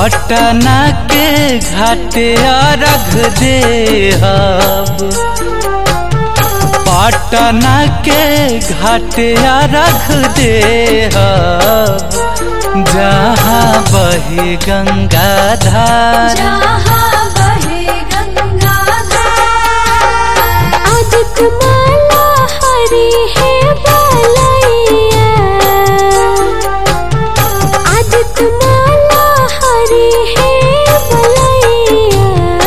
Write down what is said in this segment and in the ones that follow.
पटना के घाटे अर्घ देहब पटना के घाटे अर्घ देहब जहाँ बही गंगा धार जहाँ बहे गंगाधार आदित्य माला हरी है बलैया आदित्य माला हरी है बलैया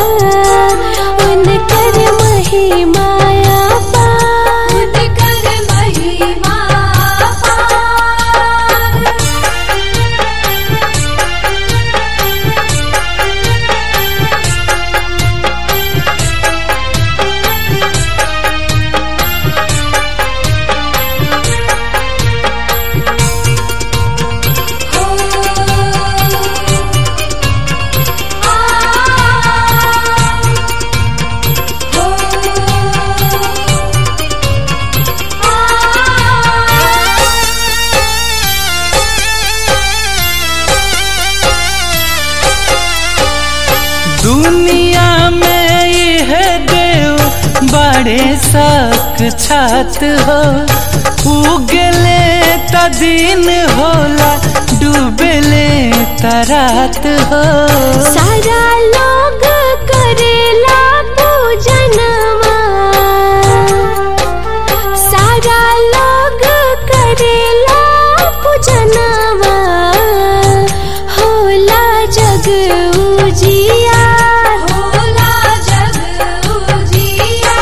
उनकर महिमाया पार उनकर महिमा पार दुनिया में यह देव बड़े सक छात हो उगले त दिन होला डूबले त रात हो सारा लोग करेला पूजनवा सारा लोग करेला पूजनवा होला जग उजिया होला जग उजिया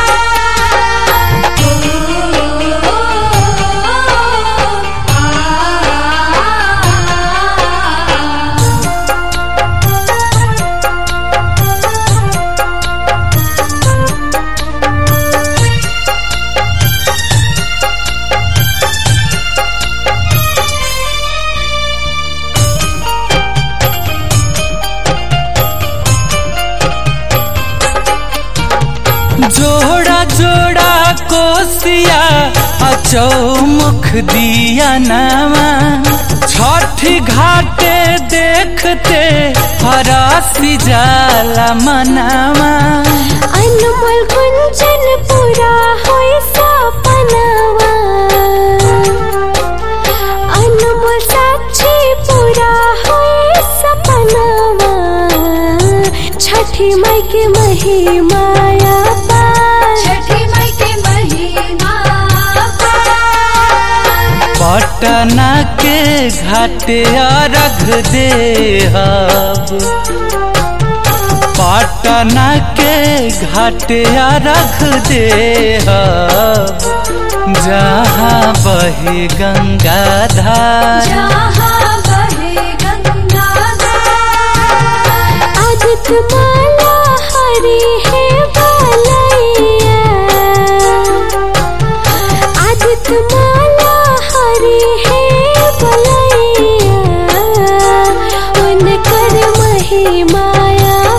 जोड़ा जोड़ा कोसिया अचौमुख दिया नामा छठी घाटे देखते हरासी जाला मनावा अनमोल कुंचन पूरा होय सपनावा अनमोल साक्षी पूरा होय सपनावा छठी माई के महिमाया पार छठी माई के महिमा पार पटना के घाटे अर्घ देहब पटना के घाटे अर्घ देहब जहाँ बही गंगा धार जहाँ बहे गंगाधार आदित्य माला हरी है बलैया आदित्य माला हरी है बलैया उनकर महिमाया